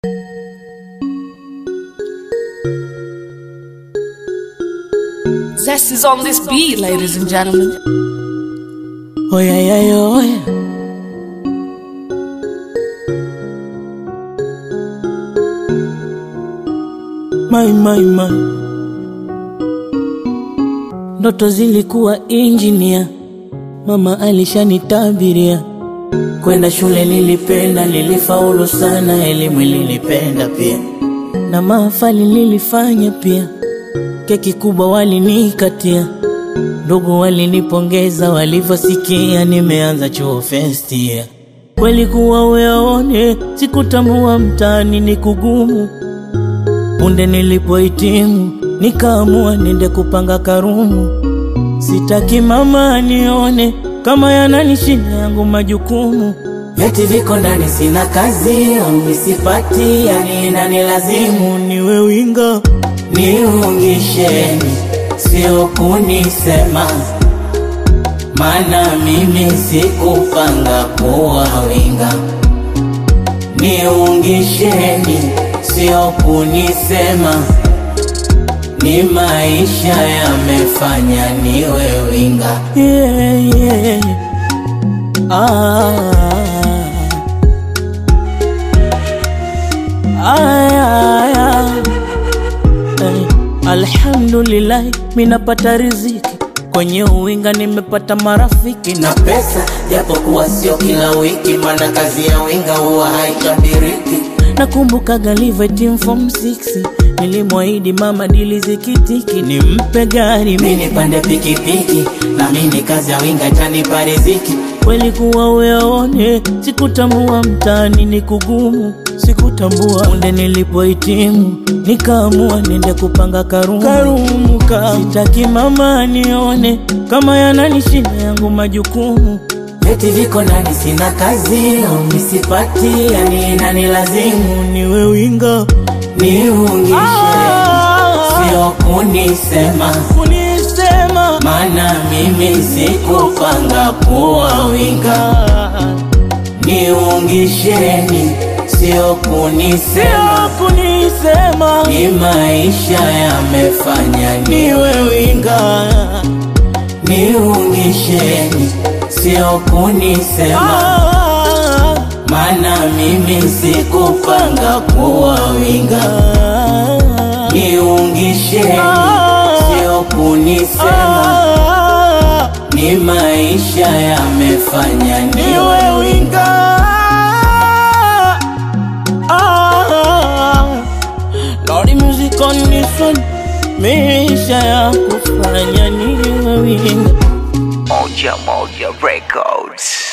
Zest is on this beat, ladies and gentlemen. Oh yeah, yeah, yeah, oh yeah. My, my, my. Ndoto zilikuwa injinia, mama alishanitabiria. Kwenda shule nilipenda, nilifaulu sana, elimu nilipenda pia, na mahafali nilifanya pia. Keki kubwa walinikatia, ndugu walinipongeza walivyosikia nimeanza chuo first year. Kweli kuwa uyaone, sikutambua mtaani ni kugumu. Punde nilipohitimu, nikaamua nende kupanga karumu. Sitaki mama anione kama yananishinda yangu majukumu. Vyeti viko ndani, sina kazi au sipati, yani inanilazimu niwe winga. Niungisheni, sio kunisema, maana mimi sikupanga kuwa winga. Niungisheni, sio kunisema, ni maisha yamefanya niwe winga. Yeah, yeah. Ah. Ay, ay, ay. Eh, Alhamdulillah, minapata riziki kwenye uwinga, nimepata marafiki na pesa, japokuwa sio kila wiki, maana kazi ya winga huwa haitabiriki. Nakumbuka galive team form 6 nilimwahidi mama dili zikitiki, nimpe gari mimi nipande pikipiki, na mimi kazi ya winga itanipa riziki. Kweli kuwa uyaone, sikutambua mtaani ni kugumu, sikutambua munde nilipohitimu, nikaamua nende kupanga karumu, karumu ka. Sitaki mama anione kama yananishinda yangu majukumu. Vyeti viko ndani, sina kazi au misipati, yani inanilazimu niwe winga, niungishe, sio kunisema kunisema, maana mimi sikupanga kuwa winga. Niungisheni, sio kunisema, kunisema, ni maisha yamefanya niwe winga. Niungisheni, sio kunisema, maana mimi sikupanga kuwa winga. Niungisheni, sio kunisema, ni maisha yamefanya niwe winga. Lordy music on this one, maisha ya kufanya niwe winga. Moja Moja Records.